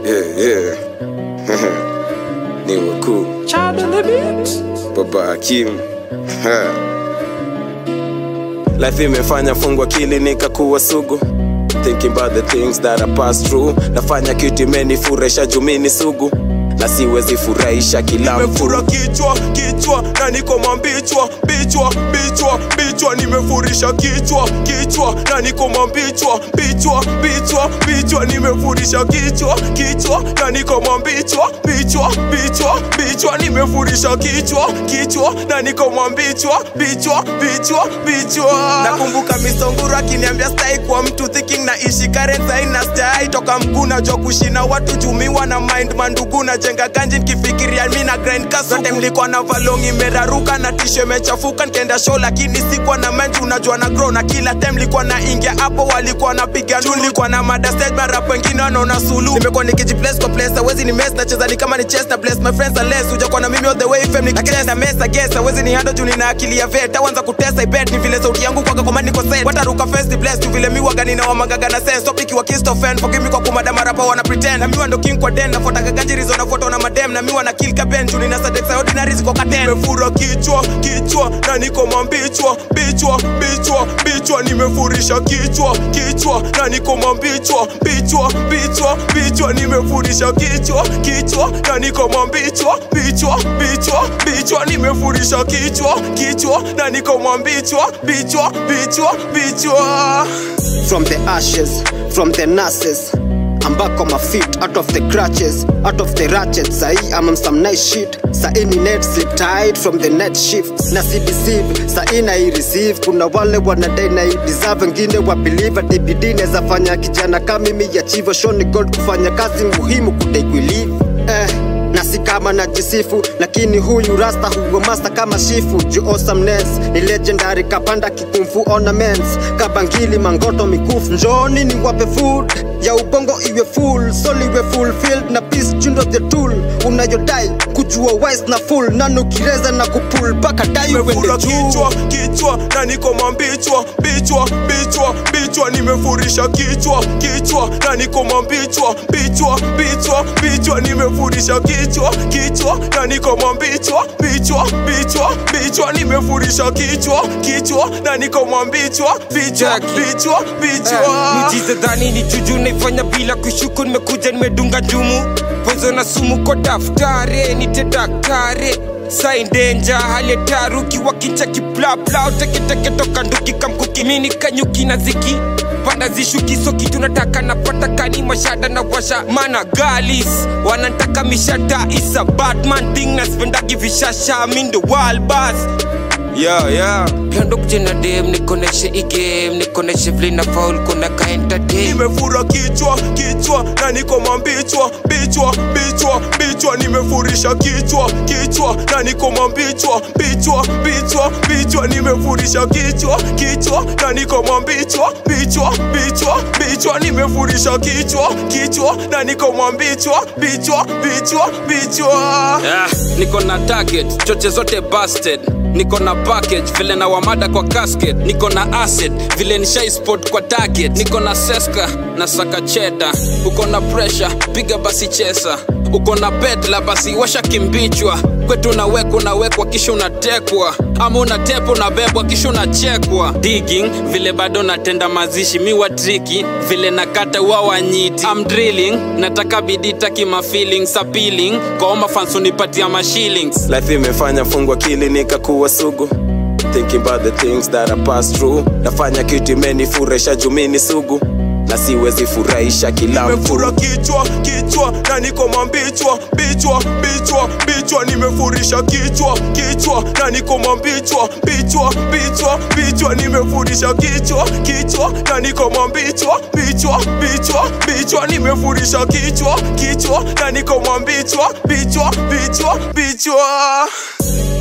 Yeah, yeah. ni wakuu baba Hakim. Ha. Life imefanya fungu akili nikakuwa sugu Thinking about the things that I passed through Nafanya kitu imenifurahisha juu mi ni sugu na siwezi furahisha kila mtu nimefura kichwa kichwa na niko mambichwa bichwa bichwa bichwa nimefurisha kichwa kichwa na niko mambichwa bichwa bichwa bichwa nimefurisha kichwa kichwa na niko mambichwa bichwa bichwa bichwa nimefurisha kichwa kichwa na niko mambichwa bichwa bichwa bichwa nakumbuka misonguru akiniambia stai kwa mtu thinking na ishi current aina stai toka mguna jo kushina watu jumiwa na mind mandugu na jenga ganji nikifikiria mi na grind kasote mlikuwa na valongi imeraruka na tisho imechafuka nikaenda show lakini sikuwa na menji unajua na grow na kila time likuwa na ingia hapo walikuwa napiga nduru nilikuwa na mada stage mara wengine wanaona sulu nimekuwa nikijiplace kwa place hawezi ni mess nacheza ni kama ni chess na bless my friends unless hujakuwa na mimi all the way fam nikicheza mess I guess hawezi ni handle juu nina akili ya vet awanza kutesa I bet ni vile sauti yangu kwa kama niko set wataruka first bless tu vile miwaga nina wamagaga na sense topic wa kisto fan forgive me kwa kumada marapa wana pretend na miwa ndo king kwa den nafuata kaganjirizo nafuata na madem na miwa na kill kaben juu nina sadex ordinary ziko katen nimefura kichwa kichwa na niko mambichwa bichwa bichwa bichwa nimefurisha kichwa kichwa na niko mambichwa bichwa bichwa bichwa nimefurisha kichwa kichwa na niko mambichwa bichwa bichwa bichwa nimefurisha kichwa kichwa na niko mambichwa bichwa bichwa bichwa from the ashes, from the nurses. I'm back on my feet, out of the crutches, out of the ratchet. Sahi, I'm on some nice shit. Sahi ni net slip tied from the net shift. Na si deceive, sahi na i receive. Kuna wale wanadai na i deserve, wengine wa believe ati bidii inaweza fanya kijana kama mimi achieve. Show ni God kufanya kazi muhimu kudai kulive. Eh na si kama najisifu lakini huyu rasta hugo master kama shifu juu awesomeness ni legendary kapanda kikumfu ornaments kabangili mangoto mikufu njoni ni wape food ya ubongo iwe full soul iwe fulfilled na peace jundo the tool unayodai kujua wise na full nanukireza na kupul mpaka dai uende nimefura juu kichwa kichwa na niko mambichwa bichwa bichwa bichwa nimefurisha kichwa kichwa na niko mambichwa bichwa bichwa bichwa nimefurisha kichwa kichwa na niko mambichwa bichwa bichwa bichwa nimefurisha kichwa kichwa na niko mambichwa bichwa Jackie. bichwa bichwa miujiza dhani ni juju naifanya bila kushuku nimekuja nimedunga njumu pozo na sumu kwa daftari nite daktari saindenja hali ya taruki wakincha kiplapla uteketeke toka nduki kamkuki mini kanyuki na ziki panda zishukiso kitu nataka napata kani mashada na washa mana galis wanantaka mishada isa batman thing naspendagi vishasha mindo walbas yeah, yeah. Pendo kujena dem nikoneshe igame nikoneshe vile na faul kuna ka entertain nimefura kichwa kichwa na niko mambichwa bichwa bichwa bichwa nimefurisha kichwa kichwa na niko mambichwa bichwa bichwa bichwa nimefurisha kichwa kichwa na niko mambichwa bichwa bichwa bichwa nimefurisha kichwa kichwa na niko mambichwa bichwa bichwa bichwa Ah, niko na target choche zote busted niko na package vile na wamada kwa casket niko na acid vile nishai spot kwa target niko na seska na saka cheda uko na pressure piga basi chesa uko na pedla basi washa kimbichwa kwetu unawekwa unawekwa kisha unatekwa ama unatepa unabebwa kisha unachekwa digging vile bado natenda mazishi miwa triki vile nakata wawanyiti I'm drilling nataka bidii taki ma feelings appealing kwa oma fans unipatia ma shillings life imefanya fungu akili nikakuwa sugu thinking about the things that I passed through nafanya kitu imenifurahisha juu mi ni sugu na siwezi furahisha kila mtu nimefura kichwa kichwa na niko mambichwa bichwa bichwa bichwa nimefurisha kichwa kichwa na niko mambichwa bichwa bichwa bichwa nimefurisha kichwa kichwa na niko mambichwa bichwa bichwa bichwa nimefurisha kichwa kichwa na niko mambichwa bichwa bichwa bichwa